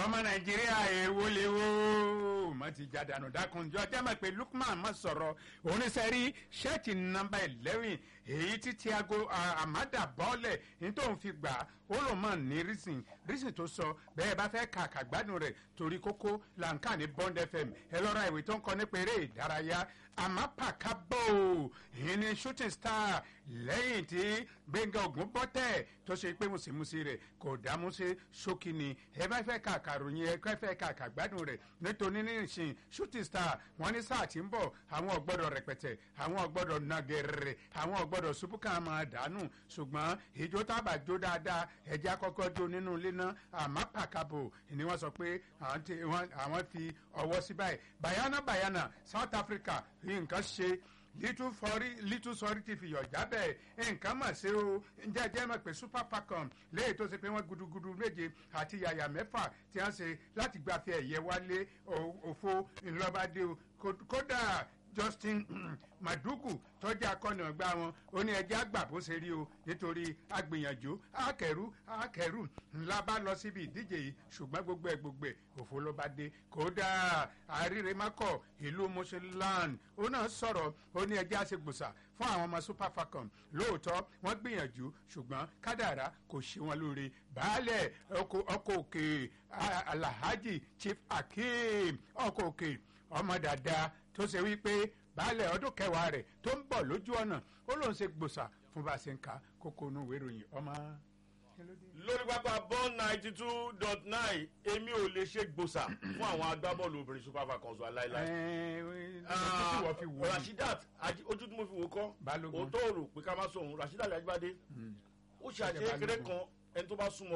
ọmọ nàìjíríà èwo léwo má ti já dànù dákunjọ jẹ́ mọ̀ pé lukman má sọ̀rọ̀ oníṣẹ́rí ṣẹ́ẹ̀tì nọmba eleven èyí tí tiago amada bọ́ọ̀lẹ̀ nítorí fi gbà ó lò mọ̀ ní rísìn rísìn tó sọ bẹ́ẹ̀ bá fẹ́ kà kàgbádùn rẹ̀ torí kókó làǹkà ní bond fm ẹ lọ́ra ìwé tó ń kọ nípa eré ìdárayá àmàpàkábò èyí ni shooting star lẹ́yìn tí gbẹ̀ngà ògùn bọ́tẹ̀ tó ṣe pé mùsùlùmí rẹ̀ kò dámú sí ṣókí ni ẹ bá fẹ́ kà kàròyìn ẹ fẹ́ kà kàgbádùn rẹ̀ nítorí ní ìsìn shooting star wọ́n ní sáà tí ń bọ̀ àwọn ọ̀gbọ́dọ̀ rẹpẹtẹ àwọn ọ̀gbọ́dọ̀ nàgẹ̀rẹ̀ àwọn ọ̀gbọ́dọ̀ ṣubúkà máa dànù ṣùgbọ́n ìjó tábà jó dáadáa ẹ̀jẹ̀ akọ́kọ́ jó nínú ilé náà àmàpàkábò ni wọ́n sọ pé àwọn fi ọwọ́ sí báyìí bayana bayana south africa nǹkan ṣe little sorry little sorry ti fi yọ̀ jábẹ́ nǹkan mà ṣe o ǹjẹ́ jẹ́ mọ̀ pé super falcon léyìí tó ṣe pé wọ́n gudugudu méje àti yàyà mẹ́fà tí wọ́n ṣe láti gbafẹ́ ẹ̀yẹ wálé òfo ńlọ́bàdé o kódà justin madugu tọ́jú akọni ọgbà wọn ó ní ẹjẹ́ àgbà bó ṣe rí o nítorí agbìyànjú akẹ́rù akẹ́rù ńlá bá lọ síbi ìdíje yìí ṣùgbọ́n gbogbo ẹ̀ gbogbo ẹ̀ òfo ló bá dé kódà àríremákọ̀ ìlú mọ́ṣẹ́láńd ó náà sọ̀rọ̀ ó ní ẹjẹ́ àṣegbòsà fún àwọn ọmọ super falcon lóòótọ́ wọ́n gbìyànjú ṣùgbọ́n kádàrá kò ṣe wọn lóore baálẹ̀ ọkọ̀ òkè alhaji chief akeem ọkọ̀ òkè ọmọ dáadáa tó ṣe wípé baálẹ̀ ọdún kẹwàá rẹ̀ tó ń bọ̀ lójú ọ̀nà ó lóun ṣe gbòòsà fún bá a ṣe ń ka kókó inú ìwé ìròyìn ọmọ. lórí pápá bọ́ọ̀n ninety two dot nine èmi ò lè ṣe gbòòsà fún àwọn agbábọ́ọ̀lù obìnrin super falcons wa láéláé. rashidat ojú tí mo fi wò kọ́ òótọ́ rò pé ká má sọ òun rashidat ajibade ó ṣe àṣeyẹkẹrẹ kan ẹni tó bá súnmọ́